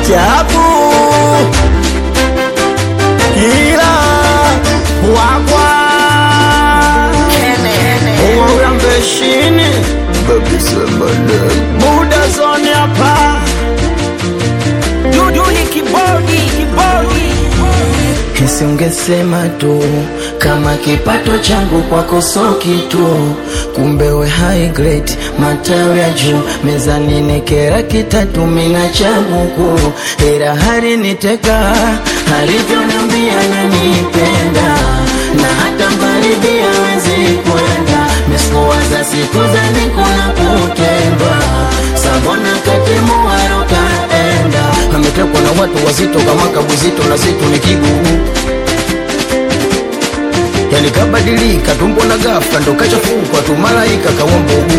chapu ila wakwa urambeshini buda zoni hapa Duduli kibodi kibodi Nisingesema tu kama kipato changu kwako so kitu, kumbe we high grade, matawi ya juu mezani nekera kitatu mina cha buku, ila hari niteka alivyonambia nanipenda na hata mbali pia wezi kwenda mesikuwaza siku za nikuna kutendwa sabona katimu warokaenda ametekwa na watu wazito kama kabuzito na zitu ni kigugu yani kabadilika tumbo na ghafla ndo kachafukwa tu malaika kawa mbugu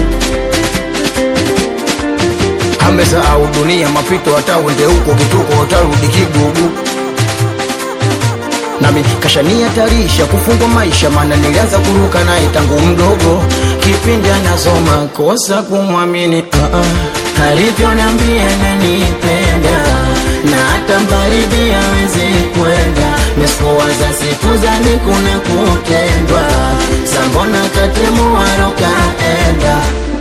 amesahau dunia mapito hata uende huko kituko utarudi kigugu nami kashania tarisha kufungwa maisha maana nilianza kuruka naye tangu mdogo kipindi anasoma kosa kumwamini uh -uh. alivyonambia nanipenda na hata mbali awezi kwenda mesikuwaza siku zani kuna kutendwa sambona katemu warokaenda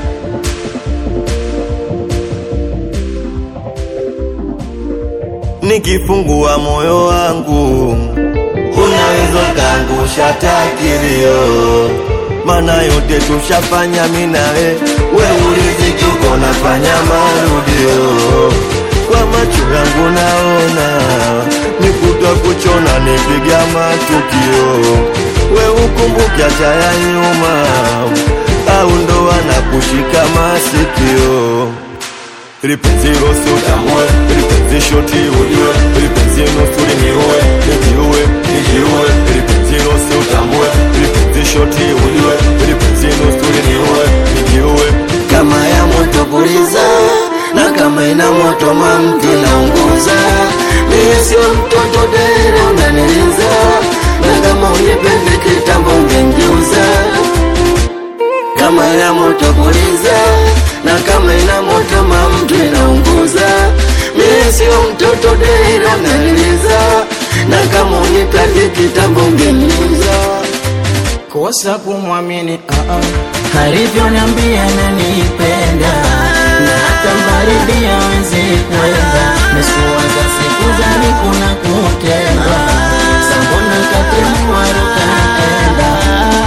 nikifungua moyo wangu unaweza kaangusha takilio mana yote tushafanya minawe we uliziki uko nafanya marudio kwa macho yangu naona nikuta kuchona nipiga matukio we ukumbuke hata ya nyuma au ndo anakushika masikio lipenzi losi utambue lipenzi shoti ujue lipenzi nusu liniue nijiue nijiue lipenzi losi utambue lipenzi shoti ujue lipenzi nusu liniue nijiue kama ya moto puliza na kama ina moto mamti naunguza mie sio mtoto dere unaniliza na kama unipende kitambo ungengeuza kama ina moto puliza na kama ina moto mamtu inaunguza mie sio mtoto dere unaniliza na kama unipende kitambo ungengeuza kosa kumwamini uh -uh. alivyoniambia nanipenda na hata mbali pia wezi kwenda mesikuwaza siku zani kuna kutendwa sambona katemuwarukaenda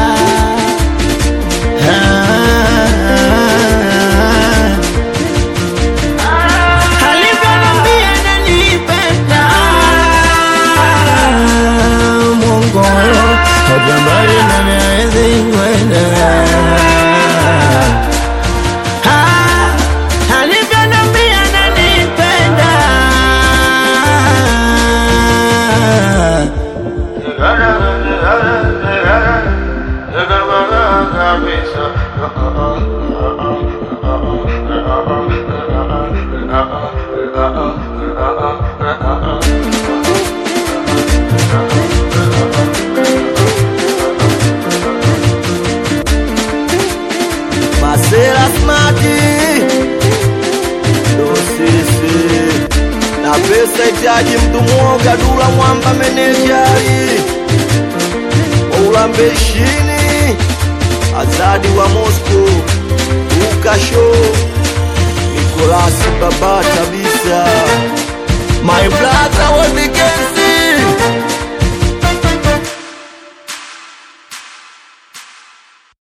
alivyoniambia nanipenda Mungu hata mbali nami hawezi kwenda Ah, alivyoniambia ananipenda. masera smati ndo sisi na pesa itaji mtu mwoga dula mwamba menejari waulambeshini azadi wa mosco ukasho nikolasi babati